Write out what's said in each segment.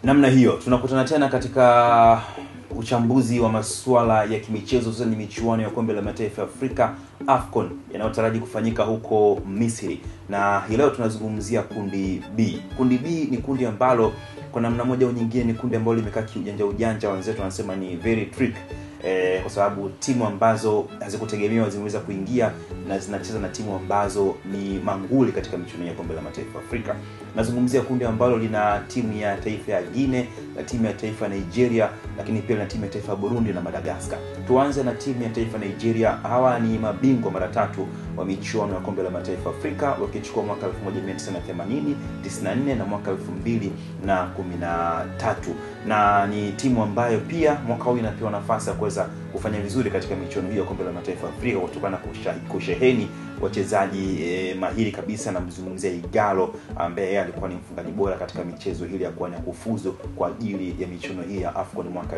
namna hiyo tunakutana tena katika uchambuzi wa masuala ya kimichezo hususan ni michuano ya kombe la mataifa ya afrika afcon yanayotaraji kufanyika huko misri na hii leo tunazungumzia kundi b kundi b ni kundi ambalo kwa namna moja au nyingine ni kundi ambalo limekaa kiujanja ujanja wenzetu wanasema ni very trick eh, kwa sababu timu ambazo hazikutegemewa zimeweza kuingia na zinacheza na timu ambazo ni manguli katika michuano ya kombe la mataifa afrika nazungumzia kundi ambalo lina timu ya taifa ya guine na timu ya taifa ya nigeria lakini pia na timu ya taifa ya burundi na madagaskar tuanze na timu ya taifa ya nigeria hawa ni mabingwa mara tatu wa michuano ya kombe la mataifa afrika wakichukua mwaka 1980 94 na mwaka 2013 na ni timu ambayo pia mwaka huu inapewa nafasi ya kuweza kufanya vizuri katika michuano hiyo ya kombe la mataifa afrika kutokana na kusheheni wachezaji eh, mahiri kabisa namzungumzia igalo ambaye yeye alikuwa ni mfungaji bora katika michezo hili ya kuania kufuzu kwa ajili ya michuano hii ya afcon mwaka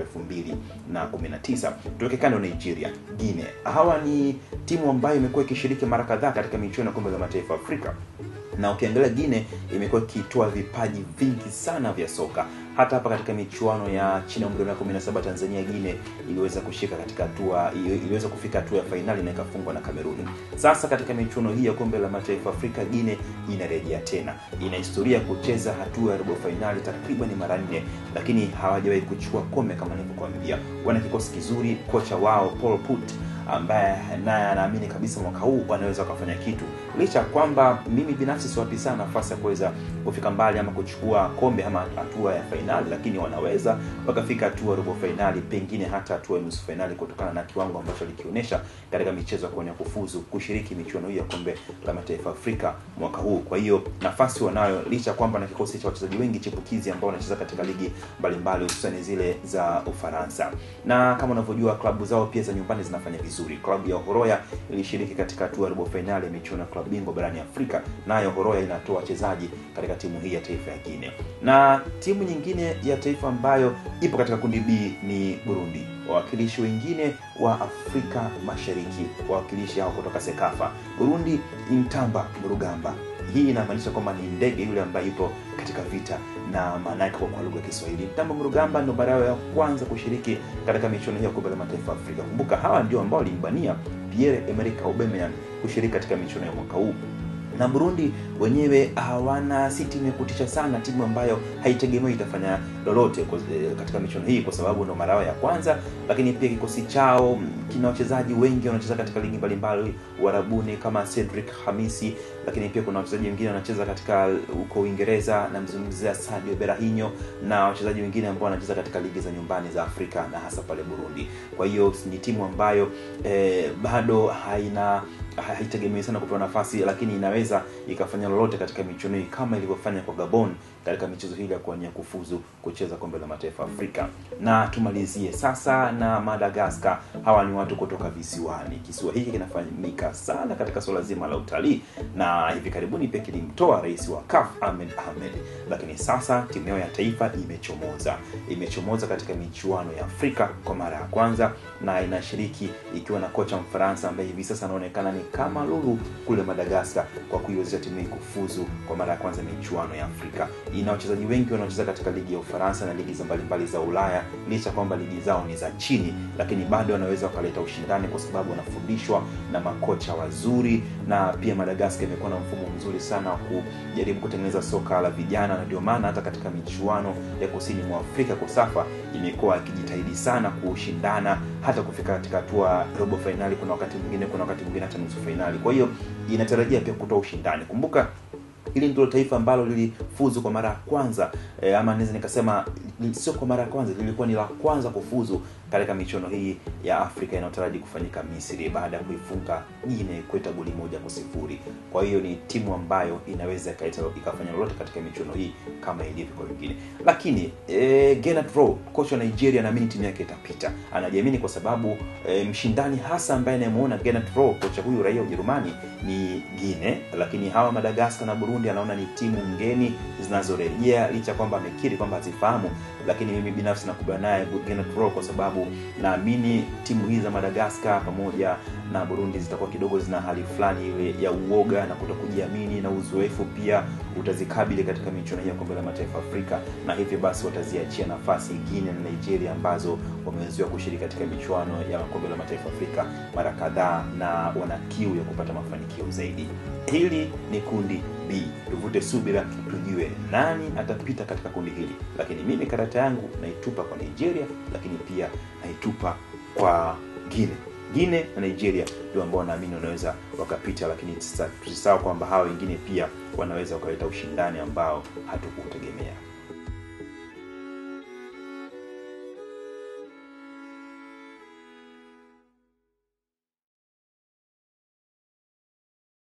219 tuweke kando nigeria guine hawa ni timu ambayo imekuwa ikishiriki mara kadhaa katika michuano ya kombe la mataifa afrika na ukiangalia gine imekuwa ikitoa vipaji vingi sana vya soka hata hapa katika michuano ya chini ya umri wa miaka 17 tanzania gine iliweza kushika katika hatua iliweza kufika hatua ya fainali na ikafungwa na kameruni sasa katika michuano hii ya kombe la mataifa afrika gine inarejea tena ina historia ya kucheza hatua ya robo fainali takriban mara nne lakini hawajawahi kuchukua kombe kama nilivyokuambia wana kikosi kizuri kocha wao paul put ambaye naye anaamini kabisa mwaka huu wanaweza wakafanya kitu licha ya kwamba mimi binafsi siwapi sana nafasi ya kuweza kufika mbali ama kuchukua kombe ama hatua ya fainali lakini wanaweza wakafika hatua robo fainali pengine hata hatua ya nusu fainali kutokana na kiwango ambacho alikionyesha katika michezo ya kuonya kufuzu kushiriki michuano hii ya kombe la mataifa afrika mwaka huu kwa hiyo nafasi wanayo licha ya kwamba na kikosi cha wachezaji wengi chipukizi ambao wanacheza katika ligi mbalimbali hususani zile za ufaransa na kama unavyojua klabu zao pia za nyumbani zinafanya vizuri klabu ya horoya ilishiriki katika hatua ya robo fainali ya michuano ya klabu bingwa barani afrika nayo horoya inatoa wachezaji katika timu hii ya taifa ya guine na timu nyingine ya taifa ambayo ipo katika kundi b ni burundi wawakilishi wengine wa afrika mashariki wawakilishi hao kutoka sekafa burundi intamba mrugamba hii inamaanisha kwamba ni ndege yule ambaye ipo katika vita na maana yake kwa lugha ya kiswahili mtambo mrugamba ndo mara yao ya kwanza kushiriki katika michuano hii ya kombe la mataifa afrika kumbuka hawa ndio ambao walimbania pierre emerick aubameyang kushiriki katika michuano ya mwaka huu na burundi wenyewe hawana si timu ya kutisha sana timu ambayo haitegemei itafanya lolote katika michuano hii kwa sababu ndo marao ya kwanza lakini pia kikosi chao kina wachezaji wengi wanacheza katika ligi mbalimbali uharabuni kama cedric hamisi lakini pia kuna wachezaji wengine wanacheza katika huko uingereza namzungumzia sadio berahinyo na wachezaji wengine ambao wanacheza katika ligi za nyumbani za afrika na hasa pale burundi kwa hiyo ni timu ambayo eh, bado haina haitegemei sana kupewa nafasi lakini inaweza ikafanya lolote katika michuano hii kama ilivyofanya kwa gabon katika michezo hili ya kuania kufuzu kucheza kombe la mataifa afrika na tumalizie sasa na madagaskar hawa ni watu kutoka visiwani kisiwa hiki kinafahamika sana katika suala zima la utalii na hivi karibuni pia kilimtoa rais wa kaf ahmed ahmed lakini sasa timu yao ya taifa imechomoza imechomoza katika michuano ya afrika kwa mara ya kwanza na inashiriki ikiwa na kocha mfaransa ambaye hivi sasa anaonekana ni kama lulu kule madagaskar kwa kuiwezesha timu hii kufuzu kwa mara ya kwanza michuano ya afrika ina wachezaji wengi wanaocheza katika ligi ya ufaransa na ligi za mbalimbali za ulaya licha kwamba ligi zao ni za chini lakini bado wanaweza wakaleta ushindani kwa sababu wanafundishwa na makocha wazuri na pia madagaskar imekuwa na mfumo mzuri sana wa kujaribu kutengeneza soka la vijana na ndio maana hata katika michuano ya kusini mwa afrika kosafa imekuwa ikijitahidi sana kushindana hata kufika katika hatua robo fainali kuna wakati mwingine kuna wakati mwingine hata nusu fainali kwa hiyo inatarajia pia kutoa ushindani kumbuka hili ndilo taifa ambalo lilifuzu kwa mara ya kwanza e, ama naweza nikasema sio kwa mara ya kwanza lilikuwa ni la kwanza kufuzu katika michuano hii ya afrika inayotaraji kufanyika misri baada ya kuifunga gine kweta goli moja kwa sifuri kwa hiyo ni timu ambayo inaweza ikafanya lolote katika michuano hii kama ilivyo kwa wengine lakini e, Gennady Rohr kocha wa nigeria naamini timu yake itapita anajiamini kwa sababu e, mshindani hasa ambaye anayemuona Gennady Rohr kocha huyu raia wa ujerumani ni gine lakini hawa madagaskar na burundi anaona ni timu ngeni zinazorejea licha kwamba amekiri kwamba hazifahamu lakini mimi binafsi nakubaliana naye Gennady Rohr kwa sababu sababu naamini timu hizi za Madagascar pamoja na Burundi zitakuwa kidogo zina hali fulani ile ya uoga na kutokujiamini na uzoefu pia utazikabili katika michuano hii ya kombe la mataifa Afrika, na hivyo basi wataziachia nafasi Guinea na Nigeria ambazo wameweziwa kushiriki katika michuano ya kombe la mataifa Afrika mara kadhaa na wana kiu ya kupata mafanikio zaidi. Hili ni kundi B, tuvute subira tujue nani atapita katika kundi hili, lakini mimi karata yangu naitupa kwa Nigeria, lakini pia naitupa kwa Guinea. Guinea na Nigeria ndio ambao naamini wanaweza wakapita, lakini tusisahau kwamba hawa wengine pia wanaweza wakaleta ushindani ambao hatukuutegemea.